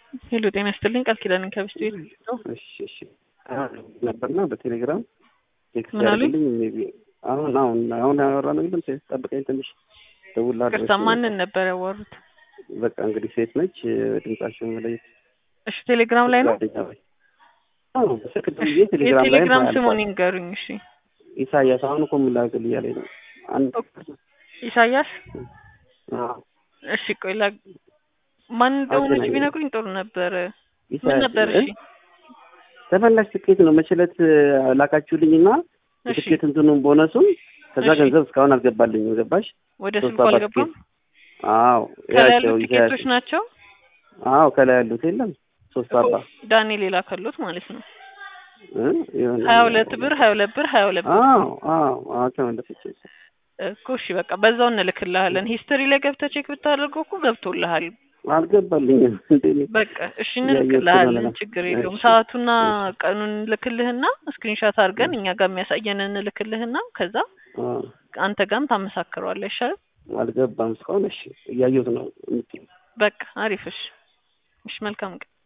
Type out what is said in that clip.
ሄሎ ጤና ይስጥልኝ ቃል ኪዳን ከብስት ቤት ነው። እሺ እሺ ነበርና በቴሌግራም ቴክስት ምን አሉኝ? ያደርግልኝ ሜይ ቢ አሁን አሁን አሁን ያወራነው የለም ሴት ጠብቀኝ ትንሽ ደውላለች። ቅርታ ማንን ነበር ያዋሩት? በቃ እንግዲህ ሴት ነች ድምጻቸውን መለየት እሺ ቴሌግራም ላይ ነው። ጓደኛ ወይ አዎ በስልክ እሺ ደውዬ ቴሌግራም ላይ የቴሌግራም ስሙን ይንገሩኝ። እሺ ኢሳያስ አሁን እኮ ምላክል እያለኝ ነው አንድ ኢሳያስ አዎ እሺ ቆይ ላ ማን እንደሆነች አገናኘኝ። ቢነግሩኝ ጥሩ ነበር። ምን ኢሳያስ ነበር? እ? እሺ ተመላሽ ትኬት ነው መችለት ላካችሁልኝና እሺ የትኬት እንትኑን ቦነሱን ከዛ እሺ። ገንዘብ እስካሁን አልገባልኝም ገባሽ ወደ ሶስት ስልኩ አራት አልገባም። አዎ ከላይ ያቸው ያሉት ኢሳያስ ቲኬቶች ናቸው። አዎ ከላይ ያሉት የለም ሶስት አርባ ዳንኤል የላከሉት ማለት ነው። እ? የሆነ ሀያ ሁለት ብር ሀያ ሁለት ብር ሀያ ሁለት ብር አዎ አዎ አዎ ተመለሰች እኮ እሺ በቃ በዛው እንልክልሃለን። ሂስትሪ ላይ ገብተህ ቼክ ብታደርገው እኮ ገብቶልሃል። አልገባልኝም እንዴ በቃ እሺ እያየሁት እንልክልሃለን፣ ስለሆነ ነው። ችግር የለውም። እሺ፣ ሰዓቱና ቀኑን እንልክልህና ስክሪንሻት አድርገን እኛ ጋር የሚያሳየን እንልክልህና ከዛ አዎ አንተ ጋርም ታመሳክረዋለህ። ይሻላል። አልገባም እስካሁን እሺ እያየሁት ነው በቃ አሪፍ። እሺ እሺ፣ መልካም ቀን